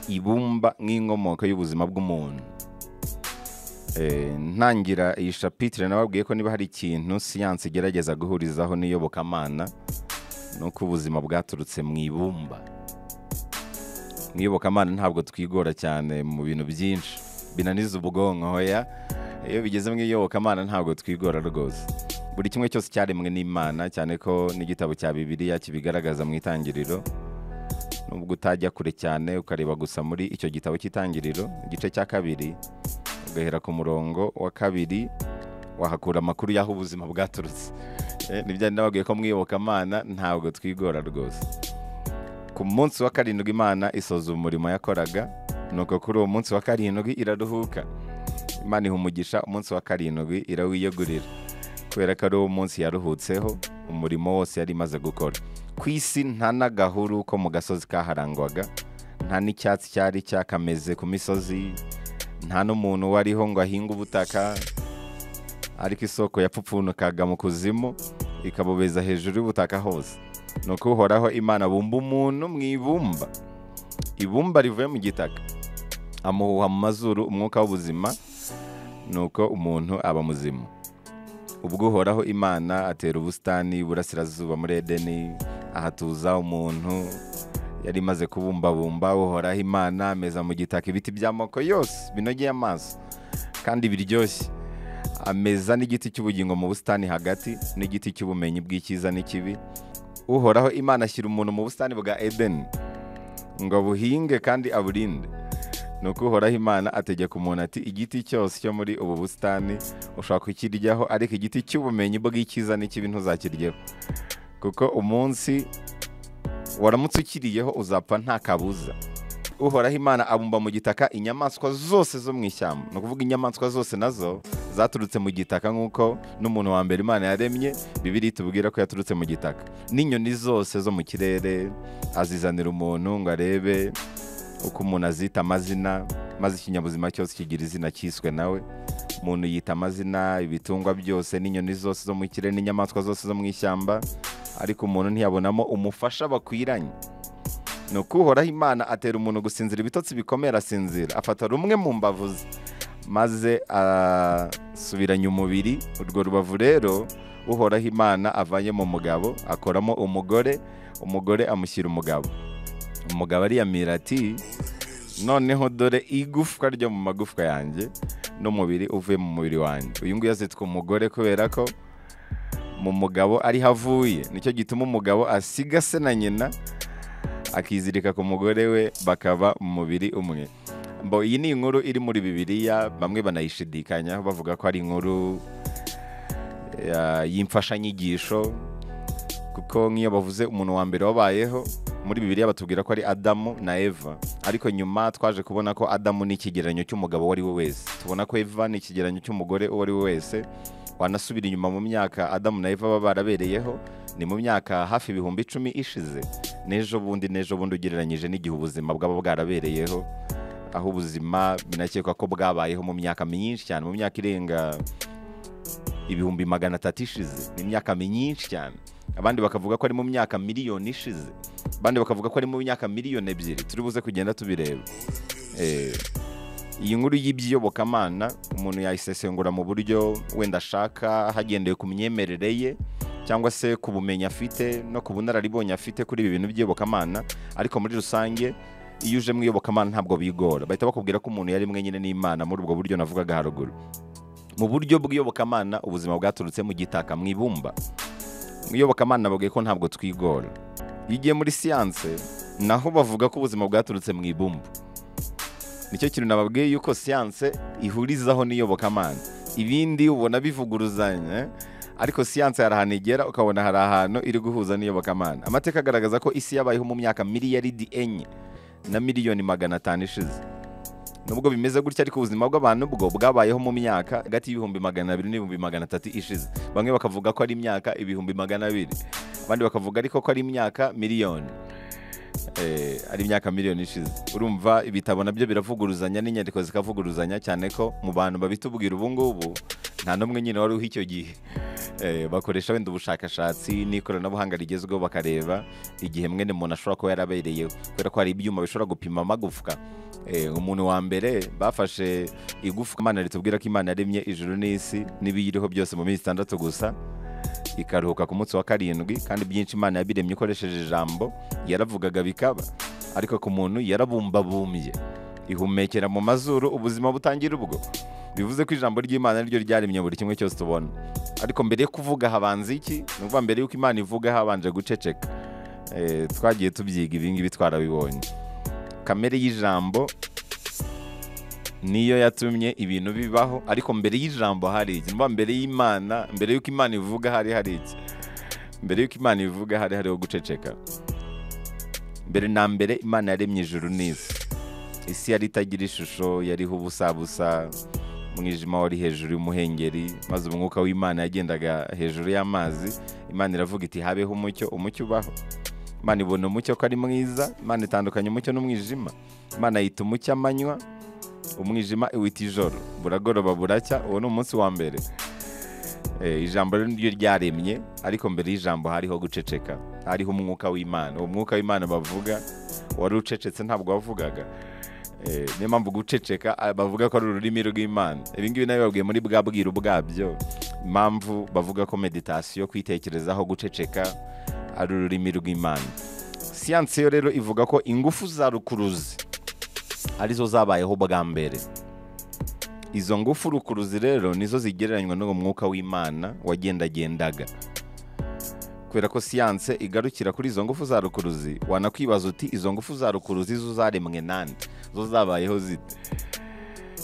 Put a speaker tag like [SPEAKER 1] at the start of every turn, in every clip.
[SPEAKER 1] ibumba nk'inkomoko y'ubuzima bw'umuntu Eh, ntangira iyi shapitire nababwiye ko niba hari ikintu siyansi igerageza guhurizaho n'iyobokamana ni uko ubuzima bwaturutse mu ibumba mu iyobokamana ntabwo twigora cyane mu bintu byinshi binaniza ubwonko hoya iyo bigeze mu iyobokamana ntabwo twigora rwose buri kimwe cyose cyaremwe n'imana cyane ko n'igitabo cya bibiliya kibigaragaza mu itangiriro nubwo utajya kure cyane ukareba gusa muri icyo gitabo cy'itangiriro igice cya kabiri ugahera ku murongo wa kabiri wahakura amakuru y'aho ubuzima bwaturutse Eh, ntibyari nababwiye ko mwiyobokamana ntabwo twigora rwose ku munsi wa karindwi imana isoza umurimo yakoraga nuko kuri uwo munsi wa karindwi iraruhuka imana iha umugisha umunsi wa karindwi irawiyegurira kubera ko ari wo munsi yaruhutseho umurimo wose yari imaze gukora ku isi nta n'agahuru ko mu gasozi kaharangwaga nta n'icyatsi cyari cyakameze ku misozi nta n'umuntu wariho ngo ahinge ubutaka ariko isoko yapfupfunukaga mu kuzimu ikabobeza hejuru y'ubutaka hose ni uko uhoraho imana bumba umuntu mu ibumba ibumba rivuye mu gitaka amuhuha mu mazuru umwuka w'ubuzima ni uko umuntu aba muzima ubwo uhoraho imana atera ubusitani burasirazuba muri edeni ahatuza umuntu yari imaze kubumbabumba uhoraho imana ameza mu gitaka ibiti by'amoko yose binogeye amaso kandi biryoshye ameza n'igiti cy'ubugingo mu busitani hagati n'igiti cy'ubumenyi bw'icyiza n'ikibi uhoraho imana ashyira umuntu mu busitani bwa edeni ngo abuhinge kandi aburinde ni uko uhoraho imana ategeka umuntu ati igiti cyose cyo muri ubu busitani ushobora kukiryaho ariko igiti cy'ubumenyi bw'icyiza n'ikibi ntuzakiryeho kuko umunsi waramutse ukiriyeho uzapfa nta kabuza uhoraho imana abumba mu gitaka inyamaswa zose zo mu ishyamba ni ukuvuga inyamaswa zose nazo zaturutse mu gitaka nk'uko n'umuntu wa mbere imana yaremye bibiri tubwira ko yaturutse mu gitaka n'inyoni zose zo mu kirere azizanira umuntu ngo arebe uko umuntu azita amazina maze ikinyabuzima cyose kigira izina cyiswe nawe umuntu yita amazina ibitungwa byose n'inyoni zose zo mu kirere n'inyamaswa zose zo mu ishyamba ariko umuntu ntiyabonamo umufasha bakwiranye ni uko uhoraho imana atera umuntu gusinzira ibitotsi bikomeye arasinzira afata rumwe mu mbavu ze maze asubiranya umubiri urwo rubavu rero uhoraho imana avanye mu mugabo akoramo umugore umugore amushyira umugabo umugabo ariyamira ati noneho dore igufwa ryo mu magufwa yanjye n'umubiri uvuye mu mubiri wanjye uyu nguyu azitwa umugore kubera ko mu mugabo ariho avuye nicyo gituma umugabo asiga se na nyina akizirika ku mugore we bakaba mu mubiri umwe mbo iyi ni inkuru iri muri bibiliya bamwe banayishidikanya bavuga ko ari inkuru ya- y'imfashanyigisho kuko nk'iyo bavuze umuntu wa mbere wabayeho muri bibiliya batubwira ko ari adamu na eva ariko nyuma twaje kubona ko adamu ni ikigereranyo cy'umugabo uwo ari we wese tubona ko eva ni ikigereranyo cy'umugore uwo ari we wese wanasubira inyuma mu myaka adamu na eva baba barabereyeho ni mu myaka hafi ibihumbi icumi ishize n'ejo bundi n'ejo bundi ugereranyije n'igihe ubuzima bwaba bwarabereyeho aho ubuzima binakekwa ko bwabayeho mu myaka myinshi cyane mu myaka irenga ibihumbi magana atatu ishize ni imyaka myinshi cyane abandi bakavuga ko ari mu myaka miliyoni ishize abandi bakavuga ko ari mu myaka miliyoni ebyiri turi buze kugenda tubireba Eh, iyi nkuru y'iby'iyobokamana umuntu yayisesengura mu buryo wenda ashaka hagendewe ku myemerere ye cyangwa se ku bumenyi afite no ku bunararibonye afite kuri ibi bintu by'iyobokamana ariko muri rusange iyo uje mu iyobokamana ntabwo bigora bahita bakubwira ko umuntu yaremwe nyine n'imana muri ubwo buryo navugaga haruguru mu buryo bw'iyobokamana ubuzima bwaturutse mu gitaka mu ibumba mu iyobokamana bavuga ko ntabwo twigora iyo ugiye muri siyanse naho bavuga ko ubuzima bwaturutse mu ibumba nicyo kintu nababwiye yuko siyanse ihurizaho n'iyobokamana ibindi ubona bivuguruzanya ariko siyanse hari ahantu igera ukabona hari ahantu iri guhuza n'iyobokamana amateka agaragaza ko isi yabayeho mu myaka miliyaridi enye na miliyoni magana atanu ishize nubwo bimeze gutya ariko ubuzima bw'abantu bwo bwabayeho mu myaka hagati y'ibihumbi magana abiri n'ibihumbi magana atatu ishize bamwe bakavuga ko ari imyaka ibihumbi magana abiri abandi bakavuga ariko ko ari imyaka miliyoni eh, ari imyaka miliyoni ishize urumva ibitabo nabyo biravuguruzanya n'inyandiko zikavuguruzanya cyane ko mu bantu babitubwira ubu ngubu nta n'umwe nyine wari uho icyo gihe Eh, bakoresha wenda ubushakashatsi n'ikoranabuhanga rigezweho bakareba igihe mwene muntu ashobora kuba yarabereyeho kubera ko hari ibyuma bishobora gupima amagufwa Eh, umuntu wa mbere bafashe igufwa imana ritubwira ko imana yaremye ijuru n'isi n'ibiyiriho byose mu minsi itandatu gusa ikaruhuka ku munsi wa karindwi kandi byinshi imana yabiremye ikoresheje ijambo yaravugaga bikaba ariko ku muntu yarabumbabumbye ihumekera mu mazuru ubuzima butangira ubwo bivuze ko ijambo ry'imana ryo ryaremye buri kimwe cyose tubona ariko mbere yo kuvuga habanza iki ni ukuvuga mbere y'uko imana ivuga habanje guceceka Eh, twagiye tubyiga ibi ngibi twarabibonye kamere y'ijambo niyo yatumye ibintu bibaho ariko mbere y'ijambo hari iki mba mbere y'imana mbere y'uko imana ivuga hari hari iki mbere y'uko imana ivuga hari hariho guceceka mbere na mbere imana yaremye ijuru n'isi isi yari itagira ishusho yariho ubusabusa umwijima wari hejuru y'umuhengeri maze umwuka w'imana yagendaga hejuru y'amazi imana iravuga iti habeho umucyo umucyo ubaho imana ibona umucyo ko ari mwiza imana itandukanya umucyo n'umwijima imana yita umucyo amanywa umwijima iwita ijoro buragoroba buracya uwo ni umunsi wa mbere Eh, ijambo rero niryo ryaremye ariko mbere y'ijambo hariho guceceka hariho umwuka w'imana uwo mwuka w'imana bavuga wari ucecetse ntabwo wavugaga Eh, niyo mpamvu guceceka ah, bavuga ko ari ururimi rw'imana ibi ngibi nabyo babwiye muri bwa bwiru bwabyo impamvu bavuga ko meditasiyo kwitekerezaho guceceka ari ururimi rw'imana siyansi yo rero ivuga ko ingufu za rukuruzi arizo zabayeho bwa mbere izo ngufu rukuruzi rero nizo zigereranywa n'uwo mwuka w'imana wagendagendaga kubera ko siyanse igarukira kuri izo ngufu za rukuruzi wanakwibaza uti izo ngufu za rukuruzi zo zaremwe nande zo zabayeho zite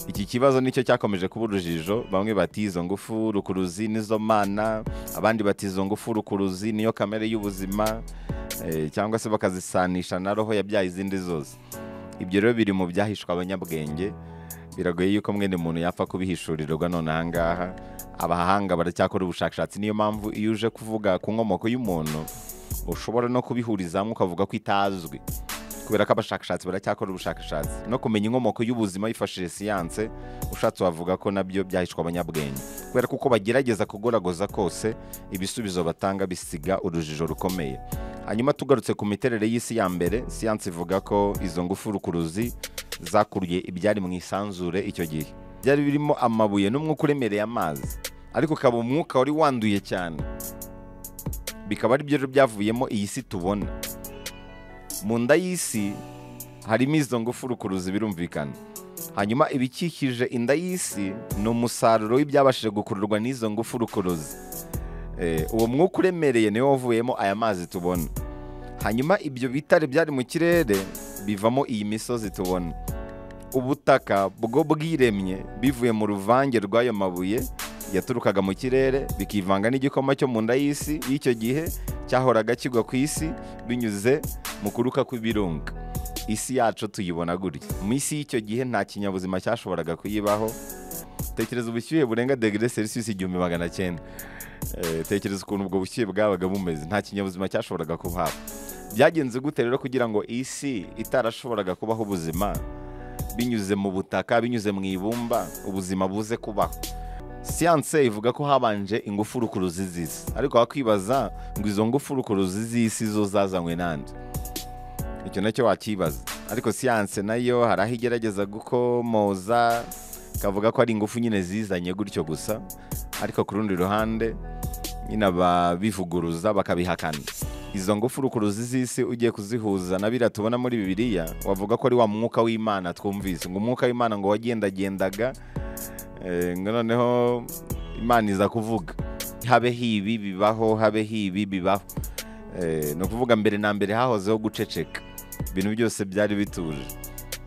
[SPEAKER 1] iki kibazo nicyo cyakomeje kuba urujijo bamwe bati izo ngufu rukuruzi nizo mana abandi bati izo ngufu rukuruzi niyo kamere y'ubuzima eh, cyangwa se bakazisanisha na roho yabyaye izindi zose ibyo rero biri mu byahishwa abanyabwenge biragoye yuko mwene muntu yapfa kubihishurirwa none ahangaha abahanga baracyakora ubushakashatsi niyo mpamvu iyo uje kuvuga ku nkomoko y'umuntu ushobora no kubihuriza hamwe ukavuga ko itazwi kubera ko abashakashatsi baracyakora ubushakashatsi no kumenya inkomoko y'ubuzima yifashishije siyanse ushatse wavuga ko nabyo byahishwa abanyabwenge kubera ko uko bagerageza kugoragoza kose ibisubizo batanga bisiga urujijo rukomeye hanyuma tugarutse ku miterere y'isi ya mbere siyanse ivuga ko izo ngufu rukuruzi zakuriye ibyari mu isanzure icyo gihe byari birimo amabuye n'umwuka uremereye amazi ariko ukaba umwuka wari wanduye cyane bikaba ari byo rero byavuyemo iyi si tubona mu nda y'isi harimo izo ngufu rukuruzi birumvikana hanyuma ibikikije inda y'isi ni umusaruro w'ibyabashije gukururwa n'izo ngufu rukuruzi Eh, uwo mwuka uremereye niwo wavuyemo aya mazi tubona hanyuma ibyo bitare byari mu kirere bivamo iyi misozi tubona ubutaka bwo bwiremye bivuye mu ruvange rw'ayo mabuye yaturukaga mu kirere bikivanga n'igikoma cyo mu nda y'isi y'icyo gihe cyahoraga kigwa ku isi binyuze mu kuruka kw'ibirunga isi yacu tuyibona gutya mu isi y'icyo gihe nta kinyabuzima cyashoboraga kuyibaho tekereza ubushyuhe burenga degere celsius igihumbi magana cyenda Eh, tekereza ukuntu ubwo bushyuhe bwabaga bumeze nta kinyabuzima cyashoboraga kuhaba byagenze gute rero kugira ngo isi itarashoboraga kubaho ubuzima binyuze mu butaka binyuze mu ibumba ubuzima buze kubaho siyanse ivuga ko habanje ingufu rukuruzi z'isi ariko wakwibaza ngo izo ngufu rukuruzi z'isi zo zazanywe nande icyo nacyo wakibaza ariko siyanse nayo hari aho igerageza gukomoza ikavuga ko ari ingufu nyine zizanye gutyo gusa ariko ku rundi ruhande nyine ababivuguruza bakabihakana izo ngufu rukuruzi z'isi ugiye kuzihuza na biriya tubona muri bibiliya wavuga ko ari wa mwuka w'imana twumvise ngo umwuka w'imana ngo wagendagendaga Eh, ngo noneho imana iza kuvuga habe hibi bibaho habe hibi bibaho Eh, ni ukuvuga mbere na mbere hahozeho guceceka ibintu byose byari bituje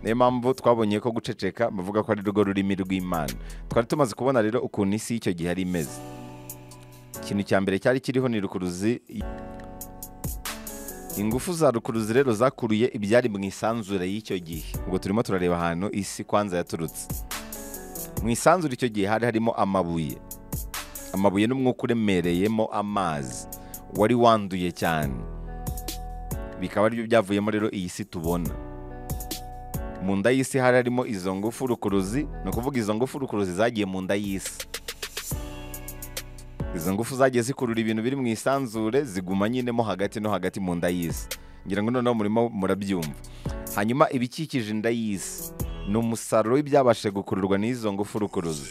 [SPEAKER 1] niyo mpamvu twabonye ko guceceka bavuga ko ari rwo rurimi rw'imana twari tumaze kubona rero ukuntu isi y'icyo gihe ari imeze ikintu cya mbere cyari kiriho ni rukuruzi ingufu za rukuruzi rero zakuruye ibyari mu isanzure y'icyo gihe ubwo turimo turareba ahantu isi kwanza yaturutse mu isanzure icyo gihe hari harimo amabuye amabuye n'umwuka uremereyemo amazi wari wanduye cyane bikaba aribyo byavuyemo rero iyi si tubona mu nda y'isi hari harimo izo ngufu rukuruzi ni ukuvuga izo ngufu rukuruzi zagiye mu nda y'isi izo ngufu zagiye zikurura ibintu biri mu isanzure ziguma nyine mo hagati no hagati mu nda y'isi ngira ngo noneho murimo murabyumva hanyuma ibikikije inda y'isi ni umusaruro w'ibyabashije gukururwa n'izo ngufu rukuruza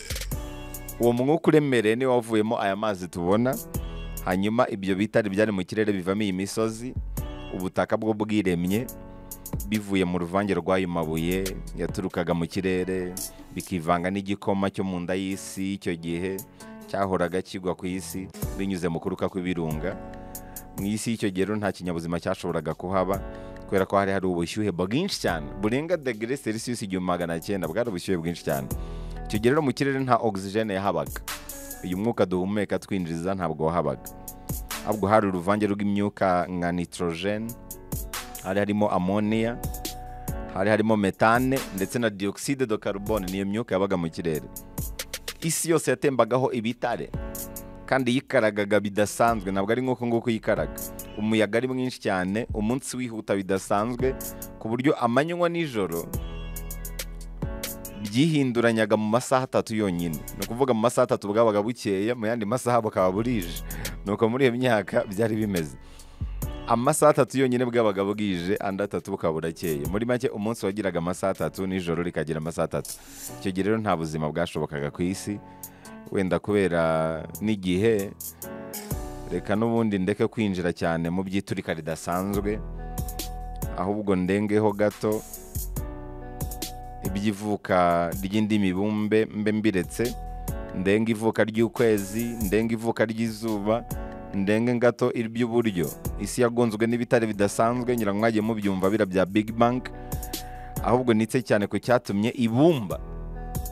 [SPEAKER 1] uwo mwuka uremereye niwo wavuyemo aya mazi tubona hanyuma ibyo bitari byari mu kirere bivamo iyi misozi ubutaka bwo bwiremye bivuye mu ruvange rw'ayo mabuye yaturukaga mu kirere bikivanga n'igikoma cyo mu nda y'isi icyo gihe cyahoraga kigwa ku isi binyuze mu kuruka kw'ibirunga mu isi y'icyo gihe rero nta kinyabuzima cyashoboraga kuhaba kubera ko hari hari ubushyuhe bwinshi cyane burenga degere selisiyusi igihumbi magana cyenda bwari ubushyuhe bwinshi cyane icyo gihe rero mu kirere nta ogisijene yahabaga uyu mwuka duhumeka twinjiriza ntabwo wahabaga ahubwo hari uruvange rw'imyuka nka nitorojene hari harimo amoniya hari harimo metane ndetse na diyogiside do karubone niyo myuka yabaga mu kirere isi yose yatembagaho ibitare kandi yikaragaga bidasanzwe ntabwo ari nk'uko nguko yikaraga umuyaga ari mwinshi cyane umunsi wihuta bidasanzwe ku buryo amanywa nijoro byihinduranyaga mu masaha atatu yonyine ni ukuvuga mu masaha atatu bwabaga bukeya mu yandi masaha bukaba burije ni uko muri iyo myaka byari bimeze amasaha atatu yonyine bwabaga bwije andi atatu bukaba burakeye muri make umunsi wagiraga amasaha atatu nijoro rikagira amasaha atatu icyo gihe rero nta buzima bwashobokaga ku isi wenda kubera n'igihe reka n'ubundi ndeke kwinjira cyane mu by'iturika ridasanzwe ahubwo ndengeho gato iby'ivuka ry'indi mibumbe mbe mbiretse ndenge ivuka ry'ukwezi ndenge ivuka ry'izuba ndenge gato iby'uburyo isi yagonzwe n'ibitare bidasanzwe ngira ngo mwagiye mubyumva bira bya big bang ahubwo nitse cyane ku cyatumye ibumba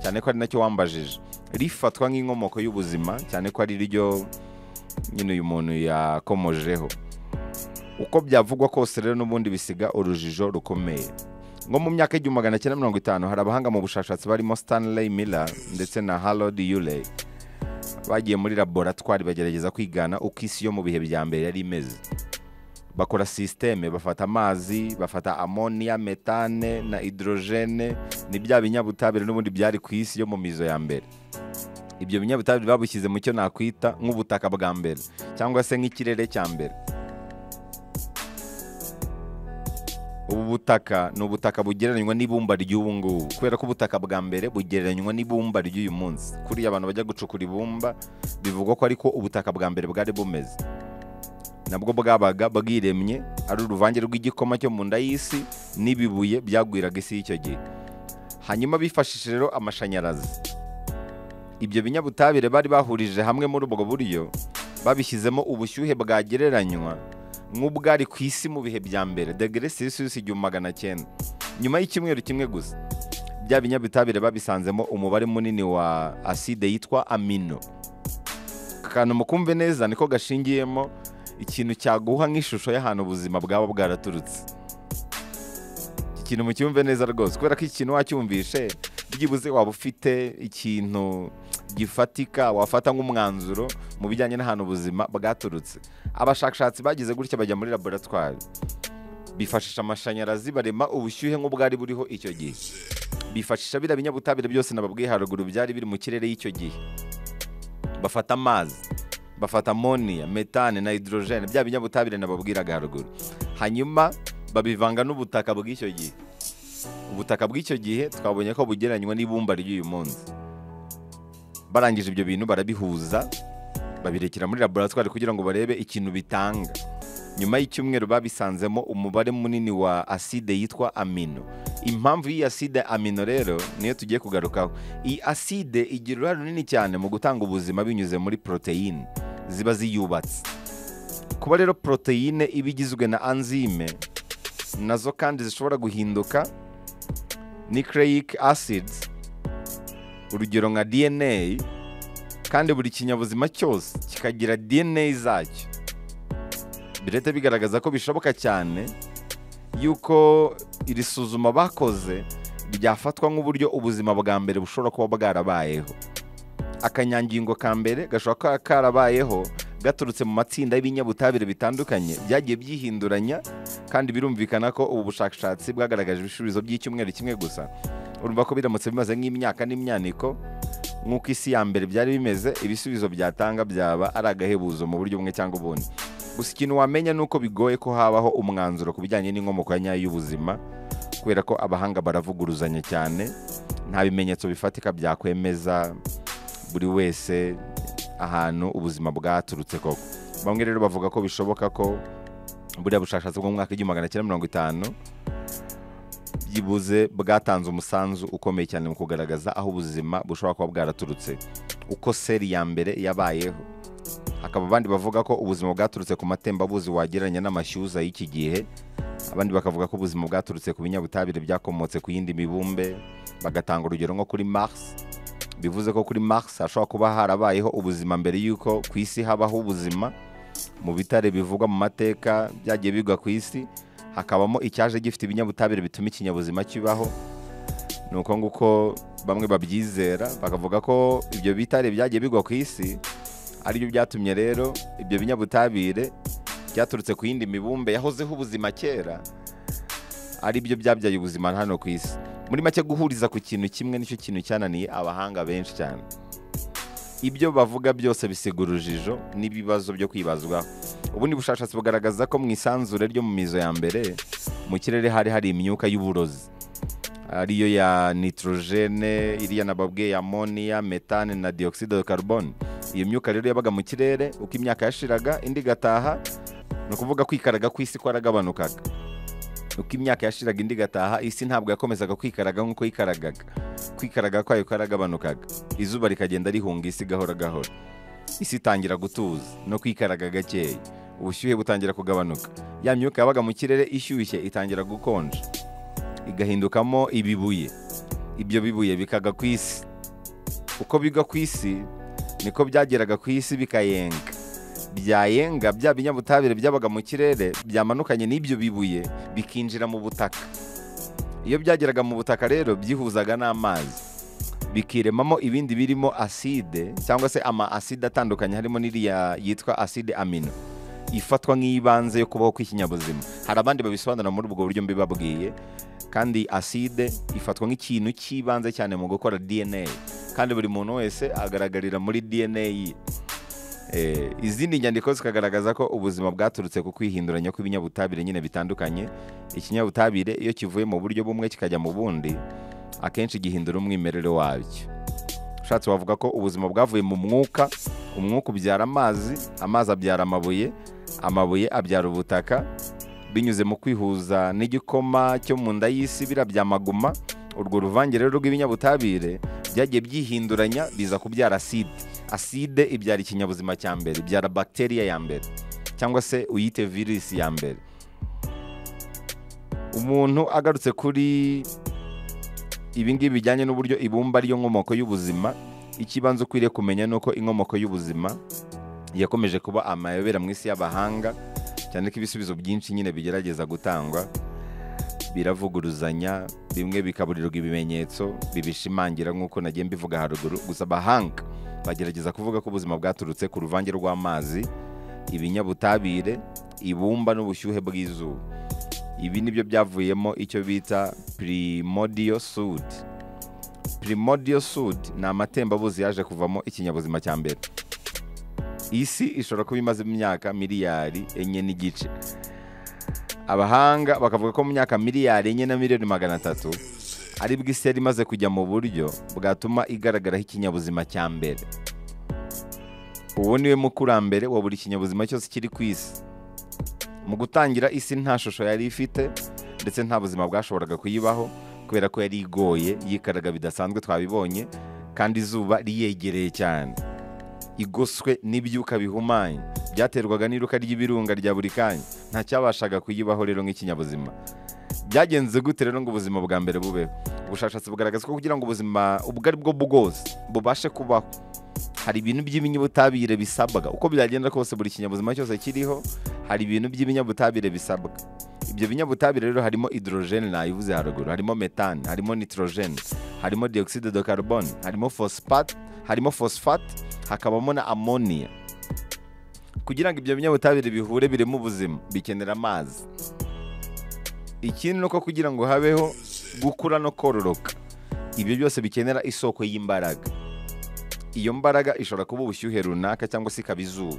[SPEAKER 1] cyane ko ari nacyo wambajije rifatwa nk'inkomoko y'ubuzima cyane ko ari ryo nyine uyu muntu yakomojeho uko byavugwa kose rero n'ubundi bisiga urujijo rukomeye nko mu myaka igihumbi magana cyenda mirongo itanu hari abahanga mu bushakashatsi barimo Stanley Miller ndetse na Harold Urey bagiye muri laboratwari bagerageza kwigana uko isi yo mu bihe bya mbere yari imeze bakora sisiteme bafata amazi bafata amoniya metane na hidorojene ni bya binyabutabire n'ubundi byari ku isi yo mu mizo ya mbere ibyo binyabutabire babushyize mu cyo nakwita nk'ubutaka bwa mbere cyangwa se nk'ikirere cya mbere ubu butaka ni ubutaka bugereranywa n'ibumba ry'ubu ngubu kubera ko ubutaka bwa mbere bugereranywa n'ibumba ry'uyu munsi kuriya abantu bajya gucukura ibumba bivugwa ko ariko ubutaka bwa mbere bwari bumeze nabwo bwabaga bwiremye ari uruvange rw'igikoma cyo mu nda y'isi n'ibibuye byagwiraga isi y'icyo gihe hanyuma bifashishije rero amashanyarazi ibyo binyabutabire bari bahurije hamwe muri ubwo buryo babishyizemo ubushyuhe bwagereranywa nk'ubwari ku isi mu bihe bya mbere degere selisiyusi igihumbi magana cyenda nyuma y'icyumweru kimwe gusa bya binyabutabire babisanzemo umubare munini wa aside yitwa amino akantu mukumve neza niko gashingiyemo ikintu cyaguha nk'ishusho y'ahantu ubuzima bwaba bwaraturutse iki kintu mucyumve neza rwose kubera ko iki kintu wacyumvishe byibuze waba ufite ikintu gifatika wafata nk'umwanzuro mu bijyanye n'ahantu ubuzima bwaturutse abashakashatsi bagize gutya bajya muri laboratwari bifashisha amashanyarazi barema ubushyuhe nk'ubwari buriho icyo gihe bifashisha biriya binyabutabire byose nababwiye haruguru byari biri mu kirere y'icyo gihe bafata amazi bafata amoniya metane na hidorojene bya binyabutabire nababwiraga haruguru hanyuma babivanga n'ubutaka bw'icyo gihe ubutaka bw'icyo gihe twabonye ko bugereranywa n'ibumba ry'uyu munsi barangije ibyo bintu barabihuza babirekera muri laboratwari kugira ngo barebe ikintu bitanga nyuma y'icyumweru babisanzemo umubare munini wa aside yitwa amino impamvu y'iyi aside amino rero niyo tugiye kugarukaho iyi aside igira uruhare runini cyane mu gutanga ubuzima binyuze muri poroteyine ziba ziyubatse kuba rero poroteyine iba igizwe na anzime nazo kandi zishobora guhinduka nucleic acids urugero nka dna kandi buri kinyabuzima cyose kikagira dna zacyo birete bigaragaza ko bishoboka cyane yuko iri suzuma bakoze ryafatwa nk'uburyo ubuzima bwa mbere bushobora kuba bwarabayeho akanyangingo ka mbere gashobora kuba karabayeho gaturutse mu matsinda y'ibinyabutabire bitandukanye byagiye byihinduranya kandi birumvikana ko ubu bushakashatsi bwagaragaje ibisubizo by'icyumweru kimwe gusa urumva ko biramutse bimaze nk'imyaka n'imyaniko nk'uko isi ya mbere byari bimeze ibisubizo byatanga byaba ari agahebuzo mu buryo bumwe cyangwa ubundi gusa ikintu wamenya ni uko bigoye ko habaho umwanzuro ku bijyanye n'inkomoko ya nyayo y'ubuzima kubera ko abahanga baravuguruzanya cyane nta bimenyetso bifatika byakwemeza buri wese ahantu ubuzima bwaturutse koko bamwe rero bavuga ko bishoboka ko buriya bushakashatsi bwo mu mwaka w'igihumbi magana cyenda mirongo itanu byibuze bwatanze umusanzu ukomeye cyane mu kugaragaza aho ubuzima bushobora kuba bwaraturutse uko seri ya mbere yabayeho hakaba abandi bavuga ko ubuzima bwaturutse ku matembabuzi wagereranya n'amashyuza y'iki gihe abandi bakavuga ko ubuzima bwaturutse ku binyabutabire byakomotse ku yindi mibumbe bagatanga urugero nko kuri mars bivuze ko kuri mars hashobora kuba harabayeho ubuzima mbere y'uko ku isi habaho ubuzima mu bitare bivugwa mu mateka byagiye bigwa ku isi hakabamo icyaje gifite ibinyabutabire bituma ikinyabuzima kibaho ni uko nguko bamwe babyizera bakavuga ko ibyo bitare byagiye bigwa ku isi aribyo byatumye rero ibyo binyabutabire byaturutse ku yindi mibumbe yahozeho ubuzima kera aribyo byabyaye ubuzima hano ku isi muri make guhuriza ku kintu kimwe nicyo kintu cyananiye abahanga benshi cyane ibyo bavuga byose bisiga urujijo n'ibibazo byo kwibazwaho ubundi bushakashatsi bugaragaza ko mu isanzure ryo mu mizo ya mbere mu kirere hari hari imyuka y'uburozi ariyo ya nitorogene iriya nababwe ya amoniya metane na diyogiside de karubone iyo myuka rero yabaga mu kirere uko imyaka yashiraga indi igataha ni ukuvuga kwikaraga kw'isi kwaragabanukaga uko imyaka yashiraga indi igataha isi ntabwo yakomezaga kwikaraga nk'uko yikaragaga kwikaraga kwayo kwaragabanukaga izuba rikagenda rihunga isi gahoro gahoro isi itangira gutuza no kwikaraga gakeya ubushyuhe butangira kugabanuka ya myuka yabaga mu kirere ishyushye itangira gukonja igahindukamo ibibuye ibyo bibuye bikaga ku isi uko bigwa ku isi niko byageraga ku isi bikayenga byayenga bya binyabutabire byabaga mu kirere byamanukanye n'ibyo bibuye bikinjira mu butaka iyo byageraga mu butaka rero byihuzaga n'amazi bikiremamo ibindi birimo aside cyangwa se ama aside atandukanye harimo n'iriya yitwa aside amino ifatwa nk'iyibanze yo kubaho kw'ikinyabuzima hari abandi babisobanura muri ubwo buryo mbibabwiye kandi aside ifatwa nk'ikintu cy'ibanze cyane mu gukora dna kandi buri muntu wese agaragarira muri dna ye Eh, izindi nyandiko zikagaragaza ko ubuzima bwaturutse ku kwihinduranya kw'ibinyabutabire nyine bitandukanye ikinyabutabire iyo kivuye mu buryo bumwe kikajya mu bundi akenshi gihindura umwimerere wabyo ushatse wavuga ko ubuzima bwavuye mu mwuka umwuka ubyara amazi amazi abyara amabuye amabuye abyara ubutaka binyuze mu kwihuza n'igikoma cyo mu nda y'isi bira byamaguma urwo ruvange rero rw'ibinyabutabire byagiye byihinduranya biza kubyara aside aside ibyara ikinyabuzima cya mbere ibyara bagiteriya ya mbere cyangwa se uyite virusi ya mbere umuntu agarutse kuri ibi ngibi bijyanye n'uburyo ibumba ryo nkomoko y'ubuzima ikibanza ukwiriye kumenya ni uko inkomoko y'ubuzima yakomeje kuba amayobera mu isi y'abahanga cyane ko ibisubizo byinshi nyine bigerageza gutangwa biravuguruzanya bimwe bikaburirwa ibimenyetso bibishimangira nk'uko nagiye mbivuga haruguru gusa abahanga bagerageza kuvuga ko ubuzima bwaturutse ku ruvange rw'amazi ibinyabutabire ibumba n'ubushyuhe bw'izuba ibi nibyo byavuyemo icyo bita primordial sud primordial sud ni amatembabuzi yaje kuvamo ikinyabuzima cya mbere isi ishobora kuba imaze imyaka miliyari enye n'igice abahanga bakavuga ko mu myaka miliyari enye na miliyoni magana atatu aribwo isi yari imaze kujya mu buryo bwatuma igaragaraho ikinyabuzima cya mbere uwo niwe mukurambere wa buri kinyabuzima cyose kiri ku isi mu gutangira isi nta shusho yari ifite ndetse nta buzima bwashoboraga kuyibaho kubera ko yari igoye yikaraga bidasanzwe twabibonye kandi izuba riyegereye cyane igoswe n'ibyuka bihumanye byaterwaga n'iruka ry'ibirunga rya buri kanya ntacyabashaga kuyibaho rero nk'ikinyabuzima byagenze gute rero ngo ubuzima bwa mbere bubeho ubushakashatsi bugaragaza ko kugira ngo ubuzima ubwo ari bwo bwose bubashe kubaho hari ibintu by'ibinyabutabire bisabwa uko byagenda kose buri kinyabuzima cyose kiriho hari ibintu by'ibinyabutabire bisabwa ibyo binyabutabire rero harimo hidrogene nayivuze haruguru harimo metane harimo nitorogene harimo diyogiside de carbone harimo phosphate harimo phosphate hakabamo na amoniya kugira ngo ibyo binyabutabire bihure birimo ubuzima bikenera amazi ikindi ni uko kugira ngo habeho gukura no kororoka ibyo byose bikenera isoko y'imbaraga iyo mbaraga ishobora kuba ubushyuhe runaka cyangwa se ikaba izuba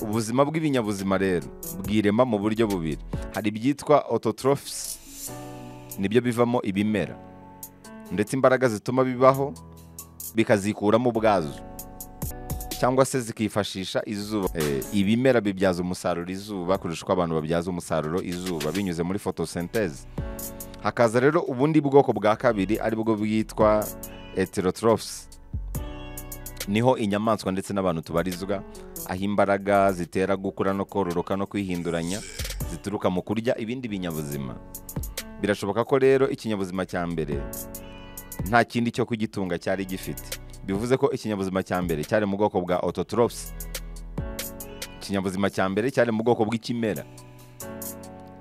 [SPEAKER 1] ubuzima bw'ibinyabuzima rero bwirema mu buryo bubiri hari ibyitwa ototorofisi nibyo bivamo ibimera ndetse imbaraga zituma bibaho bikazikuramo ubwazo cyangwa se zikifashisha izuba Eh, ibimera bibyaza umusaruro izuba kurusha uko abantu babyaza umusaruro izuba binyuze muri fotosenteze hakaza rero ubundi bwoko bwa kabiri aribwo bwitwa heterotrophs niho inyamaswa ndetse n'abantu tubarizwa aho imbaraga zitera gukura no kororoka no kwihinduranya zituruka mu kurya ibindi binyabuzima birashoboka ko rero ikinyabuzima cya mbere nta kindi cyo kugitunga cyari gifite bivuze ko ikinyabuzima cya mbere cyari mu bwoko bwa ototrophs ikinyabuzima cya mbere cyari mu bwoko bw'ikimera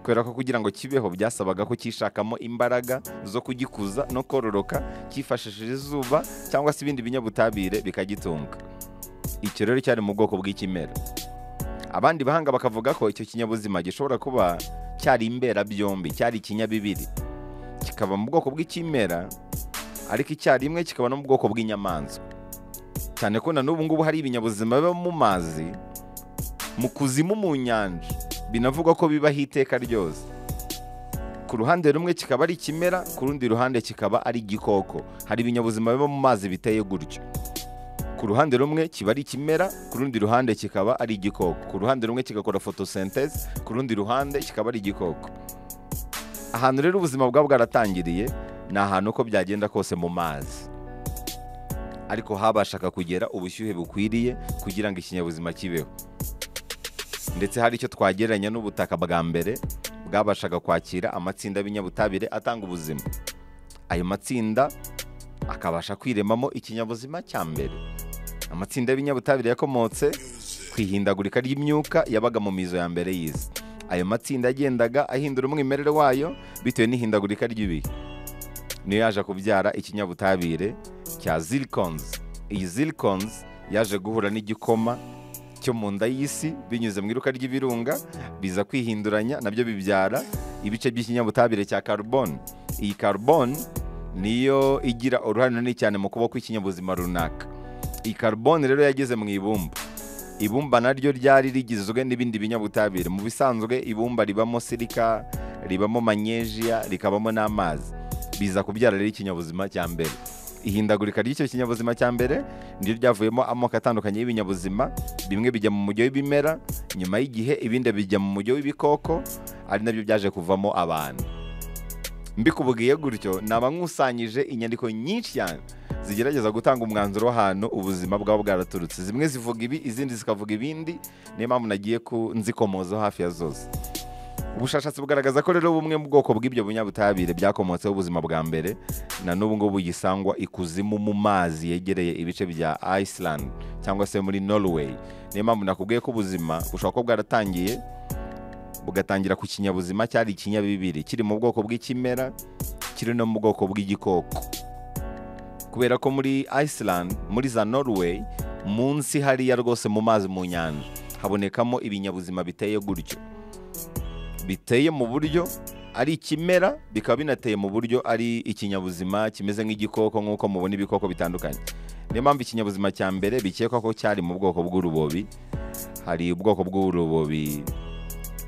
[SPEAKER 1] kubera ko kugira ngo kibeho byasabaga ko cyishakamo imbaraga zo kugikuza no kororoka cyifashishije izuba cyangwa se ibindi binyabutabire bikagitunga icyo rero cyari mu bwoko bw'ikimera abandi bahanga bakavuga ko icyo kinyabuzima gishobora kuba cyari imbera byombi cyari ikinyabibiri kikaba mu bwoko bw'ikimera ariko icyarimwe kikaba no mu bwoko bw'inyamanzwa cyane ko na n'ubu ngubu hari ibinyabuzima biba mu mazi mu kuzimu mu nyanja binavugwa ko bibaho iteka ryose ku ruhande rumwe kikaba ari ikimera ku rundi ruhande kikaba ari igikoko hari ibinyabuzima biba mu mazi biteye gutyo ku ruhande rumwe kiba ari ikimera ku rundi ruhande kikaba ari igikoko ku ruhande rumwe kigakora fotosenteze ku rundi ruhande kikaba ari igikoko ahantu rero ubuzima bwaba bwaratangiriye ni ahantu uko byagenda kose mu mazi ariko habashaga kugera ubushyuhe bukwiriye kugira ngo ikinyabuzima kibeho ndetse hari icyo twagereranya n'ubutaka bwa mbere bwabashaga kwakira amatsinda y'ibinyabutabire atanga ubuzima ayo matsinda akabasha kwiremamo ikinyabuzima cya mbere amatsinda y'ibinyabutabire yakomotse ku ihindagurika ry'imyuka yabaga mu mizo ya mbere y'isi ayo matsinda yagendaga ahindura umwimerere wayo bitewe n'ihindagurika ry'ibihe niyo yaje kubyara ikinyabutabire cya zirikonizi iyi zirikonizi yaje guhura n'igikoma cyo mu nda y'isi binyuze mu iruka ry'ibirunga biza kwihinduranya nabyo bibyara ibice by'ikinyabutabire cya karuboni iyi karuboni niyo igira uruhare runini cyane mu kubaho kw'ikinyabuzima runaka iyi karuboni rero yageze mu ibumba ibumba naryo ryari rigizwe n'ibindi binyabutabire mu bisanzwe ibumba ribamo sirika ribamo manyejiya rikabamo n'amazi biza kubyara rero ikinyabuzima cya mbere ihindagurika ry'icyo kinyabuzima cya mbere niryo ryavuyemo amoko atandukanye y'ibinyabuzima bimwe bijya mu mujyo w'ibimera nyuma y'igihe ibindi bijya mu mujyo w'ibikoko ari nabyo byaje kuvamo abantu mbikubwiye gutyo naba nkusanyije inyandiko nyinshi cyane zigerageza gutanga umwanzuro w'ahantu ubuzima bwaba bwaraturutse zimwe zivuga ibi izindi zikavuga ibindi niyo mpamvu nagiye ku nzikomozaho hafi ya zose ubushakashatsi bugaragaza ko rero bumwe mu bwoko bw'ibyo binyabutabire byakomotseho ubuzima bwa mbere na n'ubu ngubu gisangwa ikuzimu mu mazi yegereye ibice bya Iceland cyangwa se muri Norway niyo mpamvu nakubwiye ko ubuzima bushobora kuba bwaratangiye bugatangira ku kinyabuzima cyari ikinyabibiri kiri mu bwoko bw'ikimera kiri no mu bwoko bw'igikoko kubera ko muri Iceland muri za Norway munsi hariya rwose mu mazi mu nyanja habonekamo ibinyabuzima biteye gutyo biteye mu buryo ari ikimera bikaba binateye mu buryo ari ikinyabuzima kimeze nk'igikoko nk'uko mubona ibikoko bitandukanye niyo mpamvu ikinyabuzima cya mbere bikekwa ko cyari mu bwoko bw'urubobi hari ubwoko bw'urubobi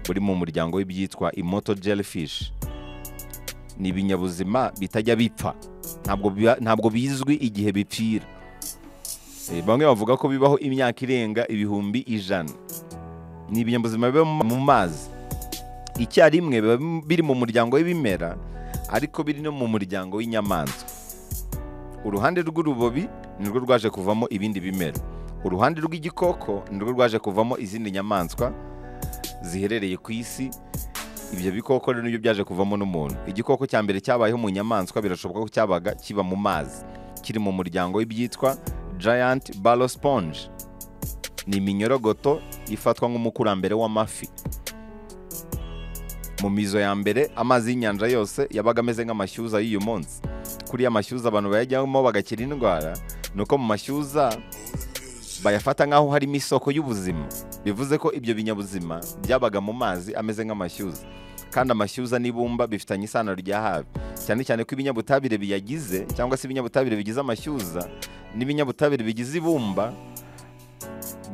[SPEAKER 1] buri mu muryango w'ibyitwa imoto jellyfish ni ibinyabuzima bitajya bipfa ntabwo biba- ntabwo bizwi igihe bipfira Eh, bamwe bavuga ko bibaho imyaka irenga ibihumbi ijana ni ibinyabuzima biba mu- mu mazi icyarimwe biba biri mu muryango w'ibimera ariko biri no mu muryango w'inyamaswa uruhande rw'urubobi nirwo rwaje kuvamo ibindi bimera uruhande rw'igikoko nirwo rwaje kuvamo izindi nyamaswa ziherereye ku isi ibyo bikoko rero nibyo byaje kuvamo n'umuntu igikoko cya mbere cyabayeho mu nyamaswa birashoboka ko cyabaga kiba mu mazi kiri mu muryango w'ibyitwa giant barrow sponge ni iminyorogoto ifatwa nk'umukurambere w'amafi mu mizo ya mbere amazi y'inyanja yose yabaga ameze nk'amashyuza y'uyu munsi kuri ya mashyuza abantu bayajyamo bagakira indwara ni uko mu mashyuza bayafata nk'aho harimo isoko y'ubuzima bivuze ko ibyo binyabuzima byabaga mu mazi ameze nk'amashyuza kandi amashyuza n'ibumba bifitanye isano rya hafi cyane cyane ko ibinyabutabire biyagize cyangwa se ibinyabutabire bigize amashyuza n'ibinyabutabire bigize ibumba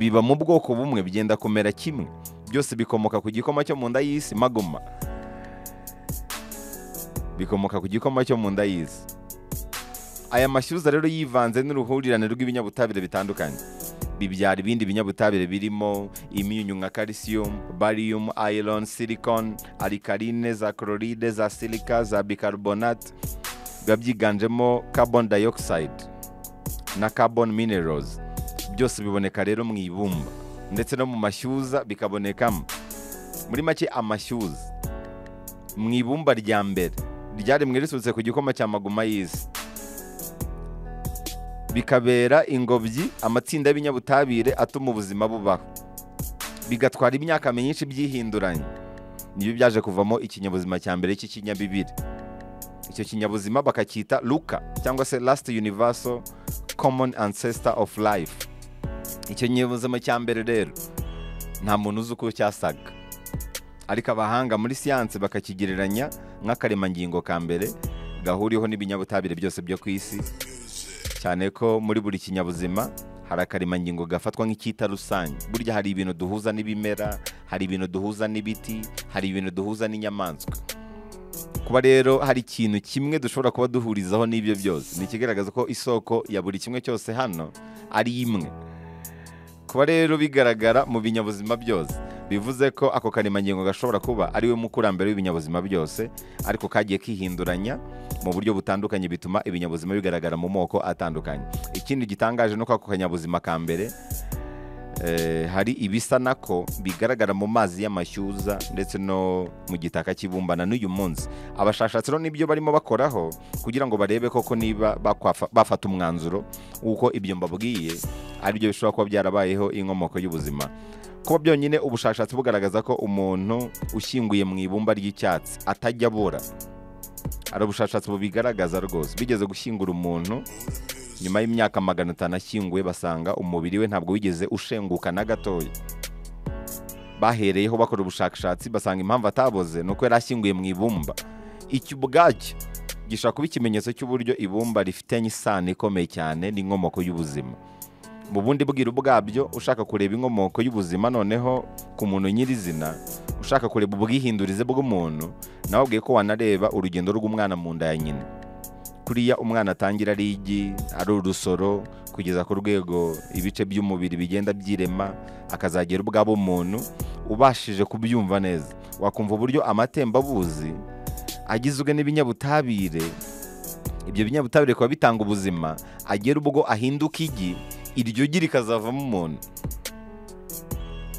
[SPEAKER 1] biba mu bwoko bumwe bigenda kumera kimwe byose bikomoka ku gikoma cyo mu nda y'isi magoma bikomoka ku gikoma cyo mu nda y'isi aya mashyuza rero yivanze n'uruhurirane rw'ibinyabutabire bitandukanye bibyara ibindi binyabutabire birimo imyunyu nka calcium, barium, iron, silicon, alkaline, za chloride, za silica, za bicarbonate biba byiganjemo carbon dioxide na carbon minerals byose biboneka rero mu ibumba ndetse no mu mashyuza bikabonekamo muri make amashyuza mu ibumba rya mbere ryaremwe risutse ku gikoma cya maguma y'isi bikabera ingobyi amatsinda y'ibinyabutabire atuma ubuzima bubaho bigatwara imyaka myinshi byihinduranye nibyo byaje kuvamo ikinyabuzima cya mbere cy'ikinyabibiri icyo kinyabuzima bakacyita luka cyangwa se last universal common ancestor of life icyo kinyabuzima cya mbere rero nta muntu uzi uko cyasaga ariko abahanga muri siyanse bakakigereranya nk'akaremangingo ka mbere gahuriweho n'ibinyabutabire byose byo ku isi cyane ko muri buri kinyabuzima hari akaremangingo gafatwa nk'icyita rusange burya hari ibintu duhuza n'ibimera hari ibintu duhuza n'ibiti hari ibintu duhuza n'inyamaswa kuba rero hari ikintu kimwe dushobora kuba duhurizaho n'ibyo byose ni ikigaragaza ko isoko ya buri kimwe cyose hano ari imwe kuba rero bigaragara mu binyabuzima byose bivuze ko ako karemangingo gashobora kuba ari we mukurambere w'ibinyabuzima byose ariko kagiye kihinduranya mu buryo butandukanye bituma ibinyabuzima bigaragara mu moko atandukanye ikindi gitangaje ni uko ako kanyabuzima ka mbere eh, hari ibisa nako bigaragara mu mazi y'amashyuza ndetse no mu gitaka kibumbana n'uyu munsi abashakashatsi rero nibyo barimo bakoraho kugira ngo barebe koko niba bakwafa- bafata umwanzuro w'uko ibyo mbabwiye aribyo bishobora kuba byarabayeho inkomoko y'ubuzima kuba byonyine ubushakashatsi bugaragaza ko umuntu ushyinguye mu ibumba ry'icyatsi atajya abura ari ubushakashatsi bubigaragaza rwose bigeze gushyingura umuntu nyuma y'imyaka magana atanu ashyinguwe basanga umubiri we ntabwo wigeze ushenguka na gatoya bahereyeho bakora ubushakashatsi basanga impamvu ataboze ni uko yari ashyinguye mu ibumba iki ubwacyo gishobora kuba ikimenyetso cy'uburyo ibumba rifitanye isano ikomeye cyane n'inkomoko y'ubuzima mu bundi bwiru bwabyo ushaka kureba inkomoko y'ubuzima noneho ku muntu nyirizina ushaka kureba ubwihindurize bw'umuntu nawe ubwiye ko wanareba urugendo rw'umwana mu nda ya nyina kuriya umwana atangira ari igi ari urusoro kugeza ku rwego ibice by'umubiri bigenda byirema akazagera ubwabo umuntu ubashije kubyumva neza wakumva uburyo amatembabuzi agizwe n'ibinyabutabire ibyo binyabutabire bikaba bitanga ubuzima agera ubwo ahinduka igi iryo gi rikazavamo umuntu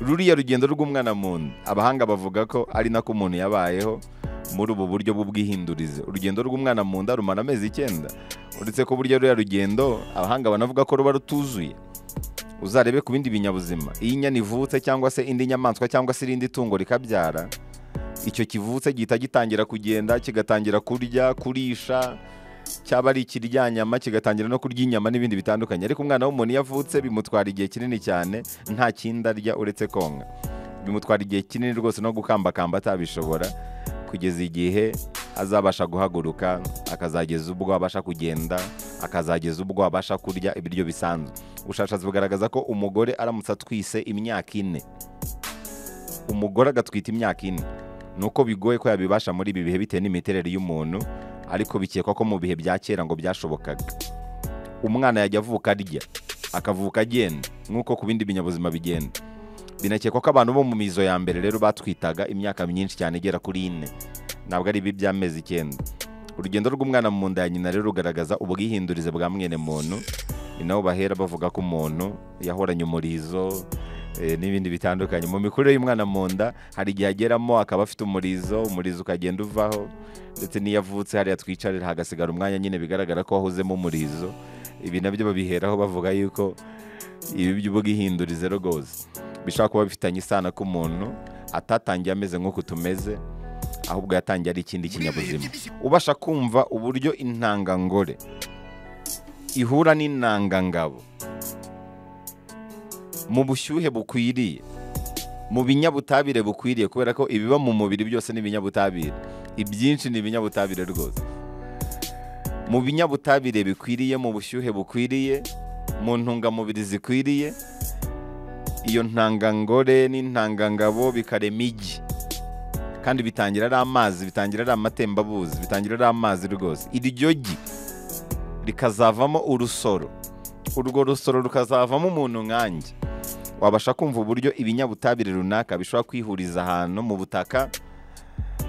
[SPEAKER 1] ruriya rugendo rw'umwana muntu abahanga bavuga ko ari nako umuntu yabayeho muri ubu buryo bw'ubwihindurize urugendo rw'umwana mu nda rumara amezi icyenda uretse ko burya ruriya rugendo abahanga banavuga ko ruba rutuzuye uzarebe ku bindi binyabuzima iyo inyana ivutse cyangwa se indi nyamaswa cyangwa se irindi tungo rikabyara icyo kivutse gihita gitangira kugenda kigatangira kurya kurisha cyaba ari ikiryanyama kigatangira no kurya inyama n'ibindi bitandukanye ariko umwana w'umuntu iyo avutse bimutwara igihe kinini cyane nta kindi arya uretse konka bimutwara igihe kinini rwose no gukambakamba atabishobora kugeza igihe azabasha guhaguruka akazageza ubwo abasha kugenda akazageza ubwo abasha kurya ibiryo bisanzwe ubushakashatsi bugaragaza ko umugore aramutse atwise imyaka ine umugore agatwita imyaka ine ni uko bigoye ko yabibasha muri ibi bihe bitewe n'imiterere y'umuntu ariko bikekwa ko mu bihe bya kera ngo byashobokaga umwana yajya avuka arya akavuka agenda nk'uko ku bindi binyabuzima bigenda binakekwa ko abantu bo mu mizo ya mbere rero batwitaga imyaka myinshi cyane igera kuri ine ntabwo ari ibi by'amezi icyenda urugendo rw'umwana mu nda ya nyina rero rugaragaza ubwihindurize bwa mwene muntu ni naho bahera bavuga ko umuntu yahoranye umurizo eh, n'ibindi bitandukanye mu mikurire y'umwana mu nda hari igihe ageramo akaba afite umurizo umurizo ukagenda uvaho ndetse n'iyo avutse hariya twicarira hagasigara umwanya nyine bigaragara ko wahozemo umurizo ibi nabyo babiheraho bavuga yuko ibi by'ubwihindurize rwose bishobora kuba bifitanye isano ko umuntu atatangiye ameze nk'uko tumeze ahubwo yatangiye ari ikindi kinyabuzima ubasha kumva uburyo intangangore ihura n'intangangabo mu bushyuhe bukwiriye mu binyabutabire bukwiriye kubera ko ibiba mu mubiri byose ni ibinyabutabire ibyinshi ni ibinyabutabire rwose mu binyabutabire bikwiriye mu bushyuhe bukwiriye mu ntungamubiri zikwiriye iyo ntangangore n'intangangabo bikarema igi kandi bitangira ari amazi bitangira ari amatembabuzi bitangira ari amazi rwose iryo gi rikazavamo urusoro urwo rusoro rukazavamo umuntu nkanjye wabasha kumva uburyo ibinyabutabire runaka bishobora kwihuriza ahantu mu butaka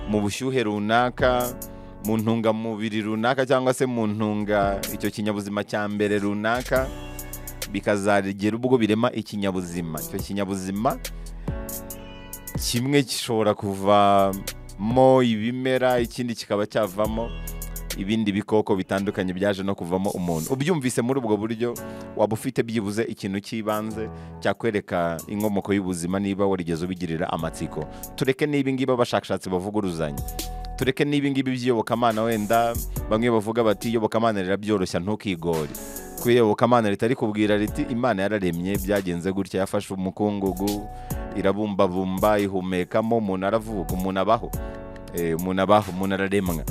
[SPEAKER 1] mu bushyuhe runaka mu ntungamubiri runaka cyangwa se mu ntunga icyo kinyabuzima cya mbere runaka bikazagera ubwo birema ikinyabuzima icyo kinyabuzima kimwe gishobora kuvamo ibimera ikindi kikaba cyavamo ibindi bikoko bitandukanye byaje no kuvamo umuntu ubyumvise muri ubwo buryo waba ufite byibuze ikintu cy'ibanze cyakwereka inkomoko y'ubuzima niba warigeze ubigirira amatsiko tureke n'ibingibi abashakashatsi bavuguruzanya tureke n'ibingibi by'iyobokamana wenda bamwe bavuga bati iyobokamana rirabyoroshya ntukigore kuko iyobokamana ritari kubwira riti imana yararemye byagenze gutya yafashe umukungugu irabumbabumba ihumekamo umuntu aravuka umuntu abaho Eh, umuntu abaho umuntu araremwa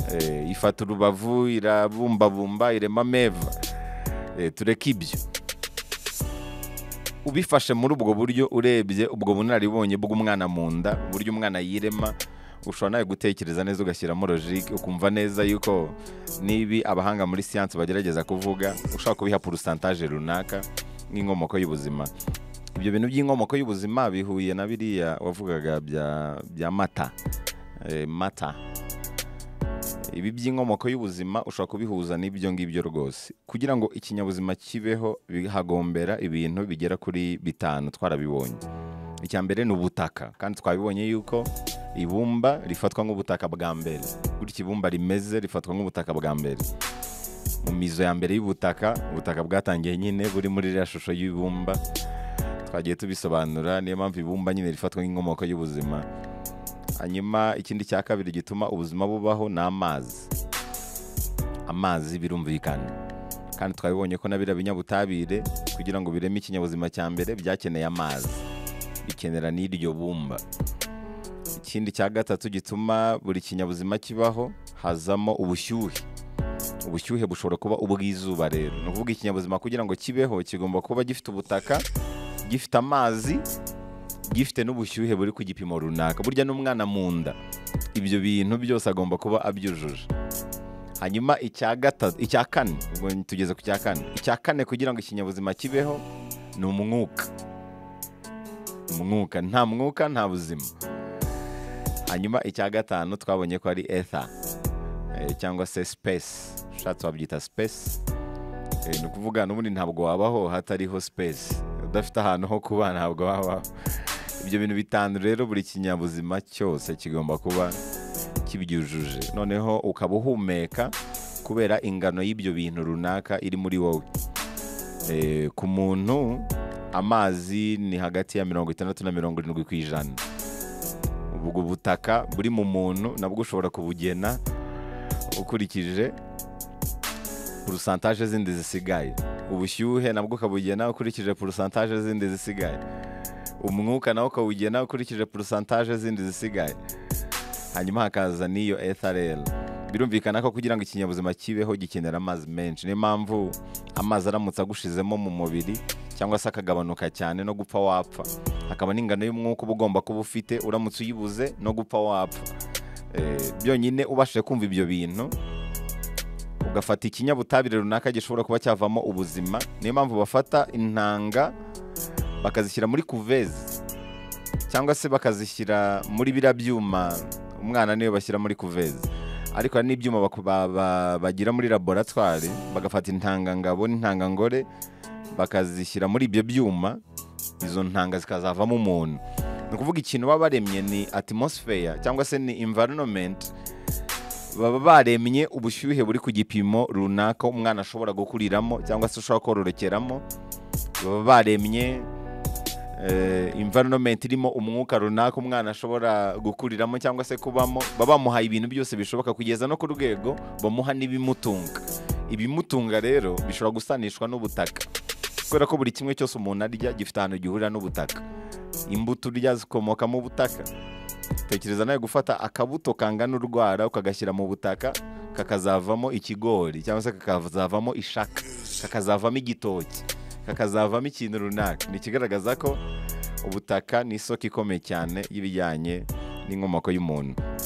[SPEAKER 1] Eh, ifata urubavu irabumbabumba irema meva Eh, tureke ibyo ubifashe muri ubwo buryo urebye ubwo bunararibonye bw'umwana mu nda uburyo umwana yirema ushobora nawe gutekereza neza ugashyiramo logike ukumva neza yuko n'ibi abahanga muri siyansi bagerageza kuvuga ushobora kubiha porusantaje runaka nk'inkomoko y'ubuzima ibyo bintu by'inkomoko y'ubuzima bihuye na biriya wavugaga bya, bya mata Eh, mata ibi by'inkomoko y'ubuzima ushobora kubihuza n'ibyo ngibyo rwose kugira ngo ikinyabuzima kibeho bihagombera ibintu bigera kuri bitanu twarabibonye icya mbere ni ubutaka kandi twabibonye yuko ibumba rifatwa nk'ubutaka bwa mbere gutya ibumba rimeze rifatwa nk'ubutaka bwa mbere mu mizo ya mbere y'ubutaka ubutaka bwatangiye nyine buri muri iriya shusho y'ibumba twagiye tubisobanura niyo mpamvu ibumba nyine rifatwa nk'inkomoko y'ubuzima hanyuma ikindi cya kabiri gituma ubuzima bubaho ni amazi amazi birumvikana kandi twabibonye ko na biriya binyabutabire kugira ngo bireme ikinyabuzima cya mbere byakeneye amazi bikenera n'iryo bumba ikindi cya gatatu gituma buri kinyabuzima kibaho hazamo ubushyuhe ubushyuhe bushobora kuba ubw'izuba rero ni ukuvuga ikinyabuzima kugira ngo kibeho kigomba kuba gifite ubutaka gifite amazi gifite n'ubushyuhe buri ku gipimo runaka burya n'umwana mu nda ibyo bintu byose agomba kuba abyujuje hanyuma icya gatatu icya kane ubwo tugeze ku cya kane icya kane kugira ngo ikinyabuzima kibeho ni umwuka umwuka nta mwuka nta buzima hanyuma icya gatanu twabonye ko ari ether eh, cyangwa se space ushatse wabyita space Eh, ni ukuvuga n'ubundi ntabwo wabaho hatariho space udafite ahantu ho kuba ntabwo wabaho ibyo bintu bitanu rero buri kinyabuzima cyose kigomba kuba kibyujuje noneho ukaba uhumeka kubera ingano y'ibyo bintu runaka iri muri wowe Eh, ku muntu amazi ni hagati ya mirongo itandatu na mirongo irindwi ku ijana ubwo butaka buri mu muntu nabwo ushobora kubugena ukurikije porusantaje zindi zisigaye ubushyuhe nabwo ukabugena ukurikije porusantaje zindi zisigaye umwuka nawo ukawugena ukurikije porusantaje zindi zisigaye hanyuma hakaza n'iyo etharel birumvikana ko kugira ngo ikinyabuzima kibeho gikenera amazi menshi niyo mpamvu amazi aramutse agushizemo mu mubiri cyangwa se akagabanuka cyane no gupfa wapfa hakaba n'ingano y'umwuka uba ugomba kuba ufite uramutse uyibuze no gupfa wapfa Eh, byonyine ubashije kumva ibyo bintu ugafata ikinyabutabire runaka gishobora kuba cyavamo ubuzima niyo mpamvu bafata intanga bakazishyira muri kuvezi cyangwa se bakazishyira muri biriya byuma umwana niyo bashyira muri kuvezi ariko hari n'ibyuma baku- ba- ba- bagira muri laboratwari bagafata intangangabo n'intangangore bakazishyira muri ibyo byuma izo ntanga zikazavamo umuntu ni ukuvuga ikintu baba baremye ni atmosphere cyangwa se ni environment baba baremye ubushyuhe buri ku gipimo runaka umwana ashobora gukuriramo cyangwa se ushobora kororokeramo baba baremye eh, environment irimo umwuka runaka umwana ashobora gukuriramo cyangwa se kubamo baba bamuhaye ibintu byose bishoboka kugeza no ku rwego bamuha n'ibimutunga ibimutunga rero bishobora gusanishwa n'ubutaka kubera ko buri kimwe cyose umuntu arya gifite ahantu gihurira n'ubutaka imbuto urya zikomoka mu butaka tekereza nawe gufata akabuto kangana urwara ukagashyira mu butaka kakazavamo ikigori cyangwa se kakazavamo ishaka kakazavamo igitoki kakazavamo ikintu runaka ni ikigaragaza ko ubutaka ni isoko ikomeye cyane y'ibijyanye n'inkomoko y'umuntu